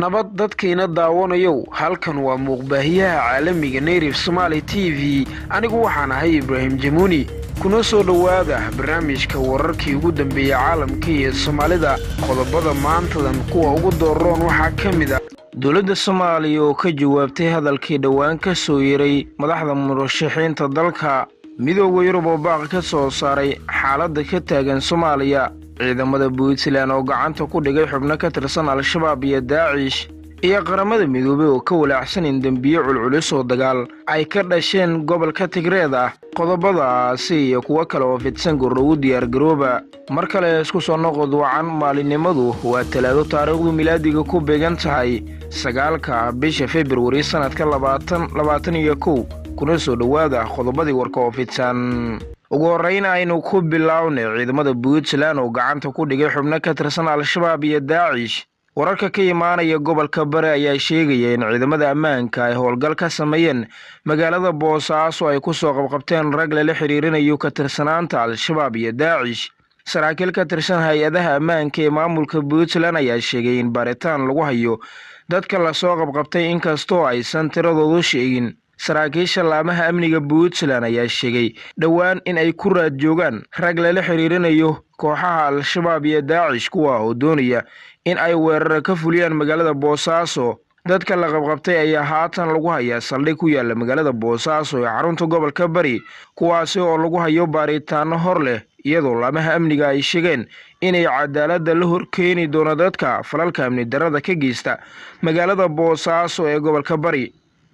nabad dadkayna daawanayow halkan waa muuqbaahiyaha caalamiga nayrif somaali t v anigu waxaan ahay ibraahim jamuuni kuna soo dhowaada barnaamijka wararkii ugu dambeeya caalamka iyo soomaalida qodobada maantadan kuwa ugu dooroon waxaa ka mid a dowladda soomaaliya oo ka jawaabtay hadalkii dhowaan ka soo yeray madaxda murashaxiinta dalka midooda yurub oo baaq ka soo saaray xaaladda ka taagan soomaaliya ciidamada puntland oo gacanta ku dhigay xubno ka tirsan al-shabaab iyo daacish iyo qaramada midoobey oo ka walaacsan in dembiye culculus oo dagaal ay ka dhasheen gobolka tigreed ah qodobadaasi iyo kuwo kale oo fidsan gordhowu diyaargarooba mar kale isku soo noqod wacan maalinimadu waa talaado taariikhdu milaadiga ku beegan tahay sagaalka bisha februari sannadka labaatan labaatan iyo kow kuna soo dhowaada qodobadii warka oo fidsan ugu horreyn aynu ku bilownay ciidamada puntland oo gacanta ku dhigay xubno ka tirsan al-shabaab iyo daacish wararka ka imaanaya gobolka bari ayaa sheegaya in ciidamada ammaanka ay howlgal ka sameeyeen magaalada boosaaso ay ku soo qabqabteen rag lala xiriirinayo ka tirsanaanta al-shabaab iyo daacish saraakiil ka tirsan hay-adaha ammaanka ee maamulka puntland ayaa sheegay in baaritaan lagu hayo dadka lasoo qabqabtay inkastoo aysan tiradoodu sheegin saraakiisha laamaha amniga puntland ayaa sheegay dhowaan in ay ku raad joogaan rag lala xiriirinayo kooxaha al-shabaab iyo daacish kuwa oo doonaya in ay weerara ka fuliyaan magaalada boosaaso dadka la qabqabtay ayaa haatan lagu hayaa saldhig ku yaala magaalada boosaaso ee xarunta gobolka bari kuwaasi oo lagu hayo baaritaano hor leh iyadoo laamaha amniga ay sheegeen inay cadaaladda la horkeeni doono dadka falalka amni darada ka geysta magaalada boosaaso ee gobolka bari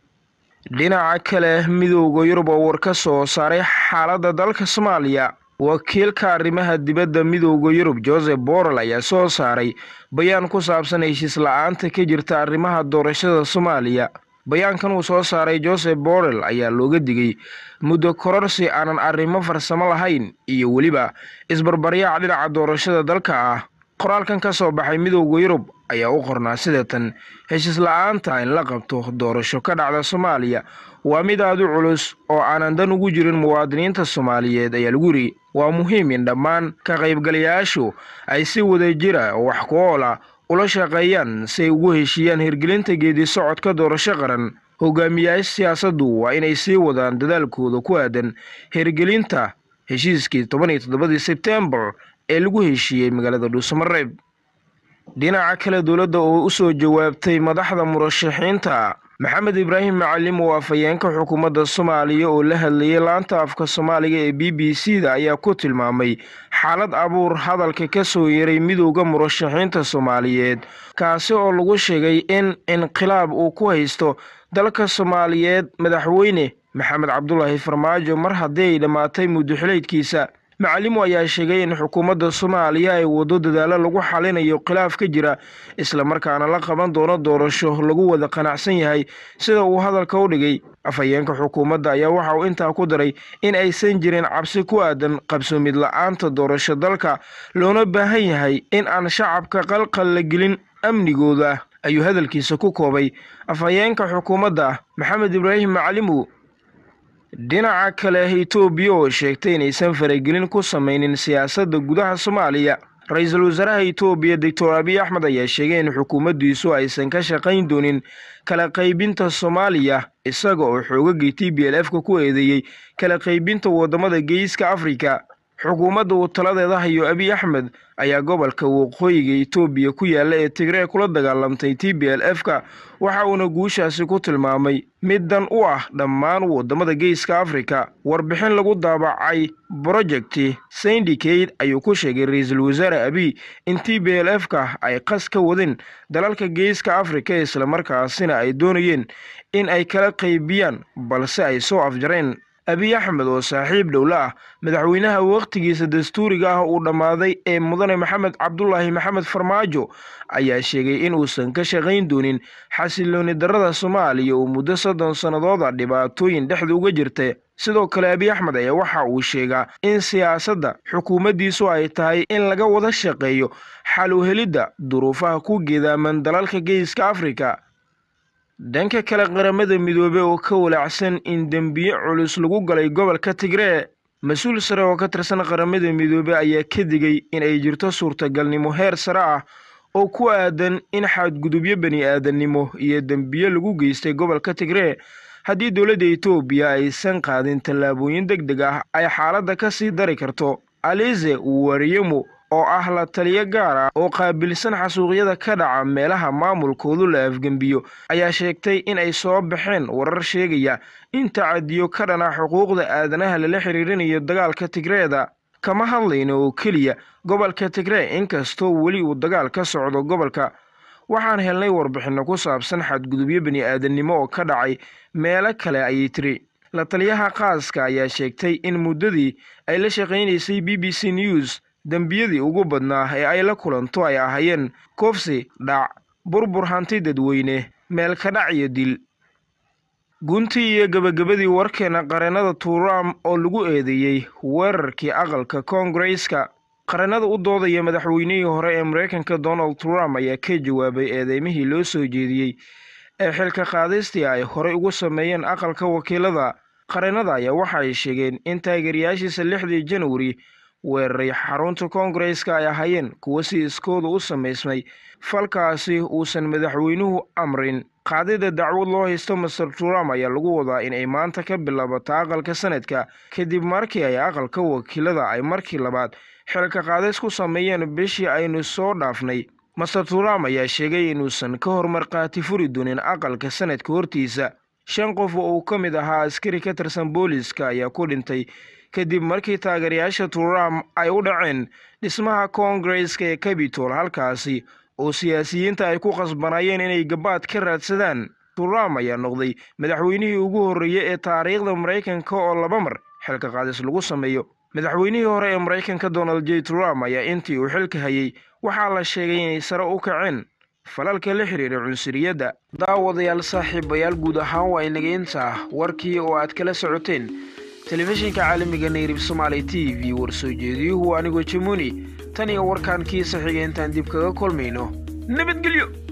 dhinaca kale midooda yurub oo war ka soo saaray xaaladda dalka soomaaliya wakiilka arrimaha dibadda midooda yurub joseph borrell ayaa soo saaray bayaan ku saabsan heshiis la-aanta ka jirta arrimaha doorashada soomaaliya bayaankan uu soo saaray joseph borrell ayaa looga digay muddo kororsi aanan arrimo farsamo lahayn iyo weliba isbarbaryaac dhinaca doorashada dalka ah qoraalkan ka soo baxay midooda yurub ayaa u qornaa sidatan heshiis la-aanta in la qabto doorasho ka dhacda soomaaliya waa mid aad u culus oo aanan dan ugu jirin muwaadiniinta soomaaliyeed ayaa lagu yidhi waa muhiim in dhammaan ka qaybgalayaashu ay si wada jira oo wax ku ool ah ula shaqeeyaan si ay ugu heshiiyaan hirgelinta geedi socodka doorasho qaran hogaamiyaasha siyaasaddu waa inay sii wadaan dadaalkooda ku aadan hirgelinta heshiiskii toban iyo toddobadii sebtembar ee lagu heshiiyey magaalada dhuusamareeb dhinaca kale dowladda oo u soo jawaabtay madaxda murashaxiinta maxamed ibraahim macalim oo afhayeenka xukuumadda soomaaliya oo la hadlayay laanta afka soomaaliga ee b b c da ayaa ku tilmaamay xaalad abuur hadalka ka soo yeeray midooda murashaxiinta soomaaliyeed kaasi oo lagu sheegay in inqilaab uu ku haysto dalka soomaaliyeed madaxweyne maxamed cabdulaahi farmaajo mar haddii ay dhammaatay muddoxileydkiisa macalimu ayaa sheegay in xukuumadda soomaaliya ay waddo dadaalo lagu xalinayo khilaaf ka jira islamarkaana la qaban doono doorasho lagu wada qanacsan yahay sida uu hadalka u dhigay afhayeenka xukuumadda ayaa waxa uu intaa ku daray in aysan jirin cabsi ku aadan qabsoomid la-aanta doorasho dalka loona baahan yahay in aan shacabka qalqal la gelin amnigooda ayuu hadalkiisa ku koobay afhayeenka xukuumadda maxamed ibraahim macalimu dhinaca kale etoobiya oo sheegtay inaysan faragelin ku samaynin siyaasadda gudaha soomaaliya ra-iisul wasaaraha etoobiya doctor abiy axmed ayaa sheegay in xukuumaddiisu aysan ka shaqayn doonin kala qaybinta soomaaliya isaga oo xoogagii t b l f ka ku eedeeyey kala qaybinta waddamada geeska afrika xukuumadda uu taladeeda hayo abiy axmed ayaa gobolka waqooyiga etoobiya ku yaalla ee tigree kula dagaalamtay t b l f ka waxa uuna guushaasi ku tilmaamay mid dan u ah dhammaan waddamada geeska afrika warbixin lagu daabacay brojecti syndicate ayuu ku sheegay ra-iisul wasaare abiy in t b l f ka ay qas ka wadeen dalalka geeska afrika islamarkaasina ay doonayeen in ay kala qaybiyaan balse ay soo afjareen abiy axmed oo saaxiib dhowla ah madaxweynaha wakhtigiisa dastuuriga ah uu dhammaaday ee mudane maxamed cabdulaahi maxamed farmaajo ayaa sheegay in uusan ka shaqayn doonin xasilooni darada soomaaliya oo muddo soddon sannadooda dhibaatooyin dhexda uga jirta sidoo kale abiy axmed ayaa waxa uu sheegaa in siyaasadda xukuumaddiisu ay tahay in laga wada shaqeeyo xal u helidda duruufaha ku geedaaman dalalka geeska afrika dhanka kale qaramada midoobe oo ka walaacsan in dembiye culus lagu galay gobolka tigree mas-uul sare oo ka tirsan qaramada midoobe ayaa ka digay in ay jirto suurtagalnimo heer sare ah oo ku aadan in xadgudubyo bani aadannimo iyo dembiyo lagu geystay gobolka tigree haddii dowladda etoobiya aysan qaadin tallaabooyin deg deg ah ay xaaladda ka sii dari karto alize wariyemo oo ah la taliyo gaar ah oo qaabilsan xasuuqyada ka dhaca meelaha maamulkoodu la afgembiyo ayaa sheegtay in ay soo baxeen warar sheegaya in tacadiyo ka dhana xuquuqda aadanaha lala xiriirinayo dagaalka tigreeda kama hadlayno oo keliya gobolka tigree inkastoo weli uu dagaal ka socdo gobolka waxaan helnay warbixinno ku saabsan xadgudubyo bani aadannimo oo ka dhacay meelo kale ayay tiri la taliyaha qaaska ayaa sheegtay in muddadii ay la shaqaynaysay b b c news dembiyadii ugu badnaa ee ay la kulanto ay ahaayeen koofsi dhac burbur hanti dadweyne meel ka dhac iyo dil guntii iyo gebagabadii warkeena qareennada turam oo lagu eedeeyey weerarkii aqalka koongareeska qareennada u doodaya madaxweynihii hore ee mareykanka donald trump ayaa ka jawaabay eedeymihii loo soo jeediyey ee xilka qaadistii ay horey ugu sameeyeen aqalka wakiilada qareennada ayaa waxa ay sheegeen in taageerayaashiisa lixdii janwari weeraray xarunta koongareeska ay ahaayeen kuwo si iskooda u samaysmay falkaasi uusan madaxweynuhu amrin qaadida dacwad loo haysto master trump ayaa lagu wadaa in ay maanta ka bilaabato aqalka sanadka kadib markii ay aqalka wakiilada ay markii labaad xilka qaadis ku sameeyeen bishii aynu soo dhaafnay master trump ayaa sheegay inuusan ka hor markhaati furi doonin aqalka sanadka hortiisa shan qof oo uu ka mid ahaa askari ka tirsan booliska ayaa ku dhintay kadib markii taageerayaasha trump ay u dhaceen dhismaha koongareeska ee cabitol halkaasi oo siyaasiyiinta ay ku qasbanayeen inay gabaad ka raadsadaan trump ayaa noqday madaxweynihii ugu horreeyey ee taariikhda maraykanka oo laba mar xilka qaadis lagu sameeyo madaxweynihii hore ee maraykanka donald j trump ayaa intii uu xilka hayay waxaa la sheegay inay sare u kaceen falalka la xiriira cunsuriyadda daawadayaal saaxiibayaal guud ahaan waa inaga intaa warkii oo aad kala socoteen telefishinka caalamiga nayrib somaali t v warsoo jeediyuhu anigoo jamuni tan iyo warkaan kiisa xiga intaan dib kaga kulmayno nabadgelyo